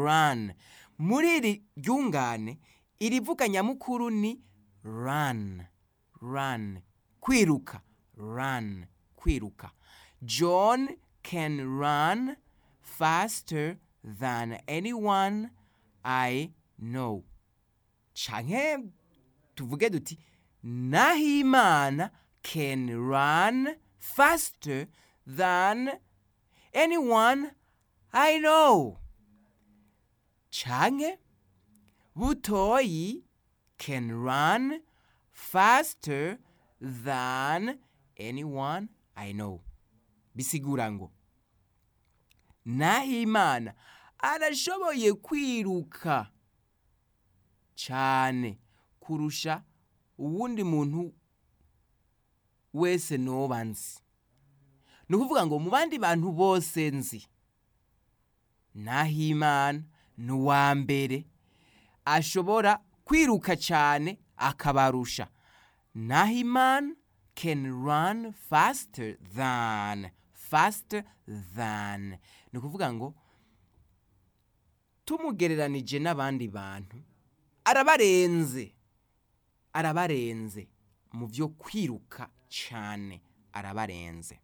run muri iri ryungane irivuga nyamukuru ni run run kwiruka run kwiruka john can run faster than anyone i know canke tuvuge duti nahimana can run faster than anyone i know canke butoyi can run faster than anyone i know bisigura ngo nahimana arashoboye kwiruka cyane kurusha uwundi muntu wese noba nzi ni ukuvuga ngo mu bandi bantu bose nzi nahimana ni uwa mbere ashobora kwiruka cyane akabarusha nahimana can run faster than faster than ni ukuvuga ngo tumugereranije n'abandi bantu arabarenze arabarenze mu byo kwiruka cyane arabarenze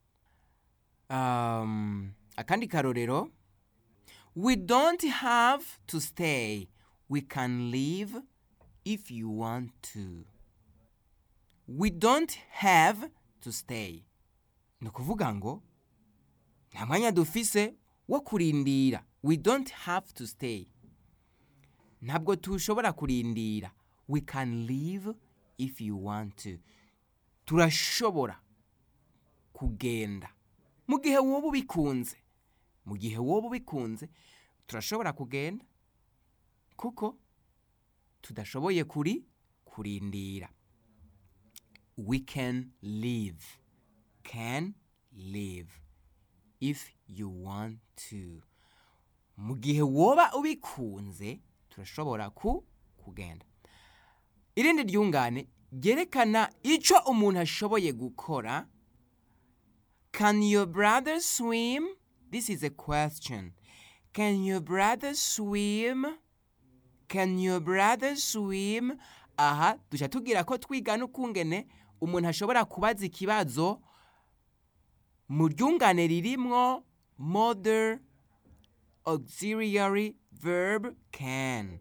um, akandi karorero we don't have to stay we can leave if you want to we don't have to stay ni ukuvuga ngo nta mwanya dufise wo kurindira we don't have to stay ntabwo tushobora kurindira we can leave if you want to turashobora kugenda mu gihe woba ubikunze mu gihe woba ubikunze turashobora kugenda kuko tudashoboye kuri kurindira we can leave can leave if you want to mu gihe woba ubikunze turashobora ku kugenda irindi ryungane ryerekana icyo umuntu ashoboye gukora can your brother swim this is a question can your brother swim can your brother swim aha duca tubwira ko twiga n'ukungene umuntu ashobora kubaza ikibazo mu ryungane ririmwo modern auxiliary verb can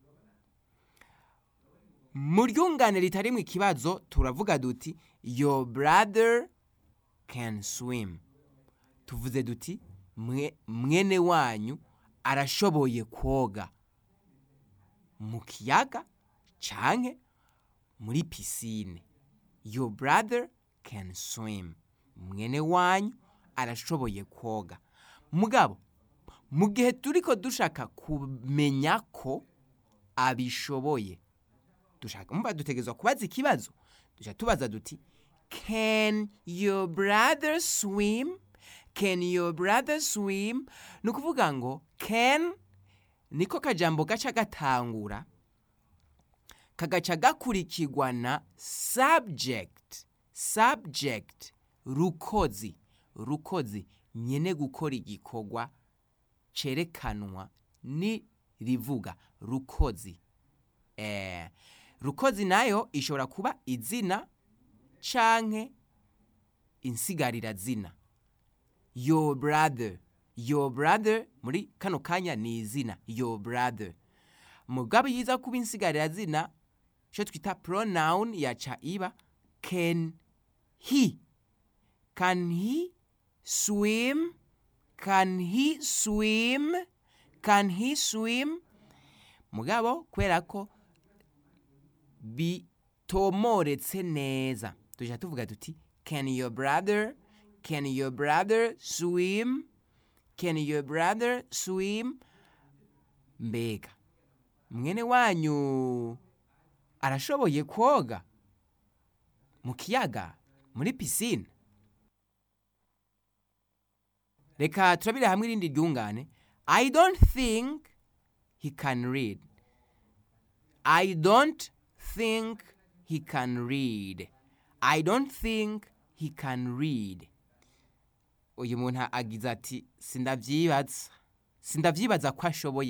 mu ryungane ritarimo ikibazo turavuga duti your brother can swim tuvuze duti mwe mwene wanyu arashoboye koga mu kiyaga canke muri pisine your brother can swim mwene wanyu arashoboye koga mugabo mu gihe turiko dushaka kumenya ko abishoboye dushaka mva dutegerezwa kubaza ikibazo dushaka tubaza duti can your brother swim can your brother swim ni ukuvuga ngo can niko kajambo gaca gatangura kagaca gakurikirwa na subject subject rukozi rukozi nyene gukora igikorwa cerekanwa ni rivuga rukozi eh, rukozi nayo ishobora kuba izina canke insigarira zina your brother your brother muri kano kanya ni izina your brother mugabo yiza kuba insigarira zina ico twita pronoun yaca iba can he can he swim can he swim can he swim mugabo kubera ko bitomoretse neza tuja tuvuga tuti can your brother can your brother swim can your brother swim mbega mwene wanyu arashoboye koga mu kiyaga muri pisine reka turabire hamwe irindi ryungane i don't think he can read i don't think he can read i don't think he can read uyu muntu agize ati sindavyibaza sindavyibaza ko ashoboye